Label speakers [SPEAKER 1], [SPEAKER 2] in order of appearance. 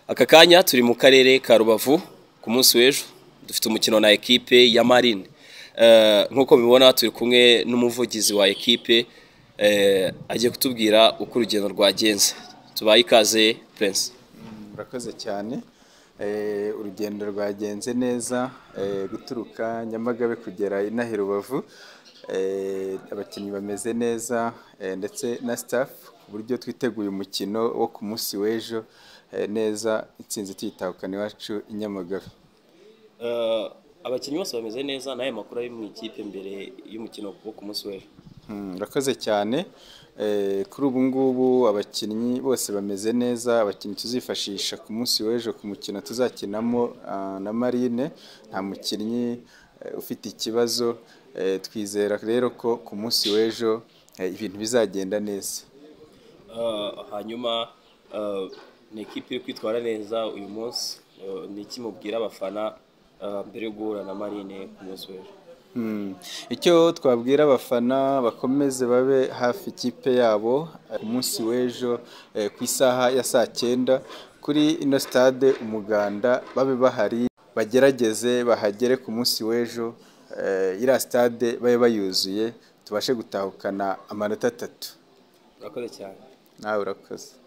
[SPEAKER 1] aka kanya turi mu karere ka rubavu ku munsi w'ejo dufite umukino na ekipe ya marine nk'uko mubibona turi kumwe n'umuvugizi wa ekipe agiye kutubwira uko urugendo rwagenze tubaye ikaze Prince
[SPEAKER 2] murakoze cyane urugendo rwagenze neza guturuka nyamagabe kugera inaha i rubavu abakinnyi bameze neza ndetse na sitafu ku buryo twiteguye umukino wo ku munsi w'ejo neza insinzi tuyitahukana iwacu i nyamagabe
[SPEAKER 1] abakinnyi bose bameze neza n'aya makuru ari mu ikipe mbere y'umukino wo ku munsi w'ejo
[SPEAKER 2] murakoze cyane kuri ubu ngubu abakinnyi bose bameze neza abakinnyi tuzifashisha ku munsi w'ejo ku mukino tuzakinamo na marine nta mukinnyi ufite ikibazo twizera rero ko ku munsi w'ejo ibintu bizagenda neza
[SPEAKER 1] hanyuma ni ikipe iri kwitwara neza uyu munsi ni iki mubwira abafana mbere yo guhura na marine ku munsi w'ejo
[SPEAKER 2] icyo twabwira abafana bakomeze babe hafi ikipe yabo ku munsi w'ejo ku isaha ya saa cyenda kuri ino sitade umuganda babe bahari bagerageze bahagere ku munsi w'ejo iriya sitade babe bayuzuye tubashe gutahukana amanota atatu
[SPEAKER 1] urakoze cyane
[SPEAKER 2] nawe urakoze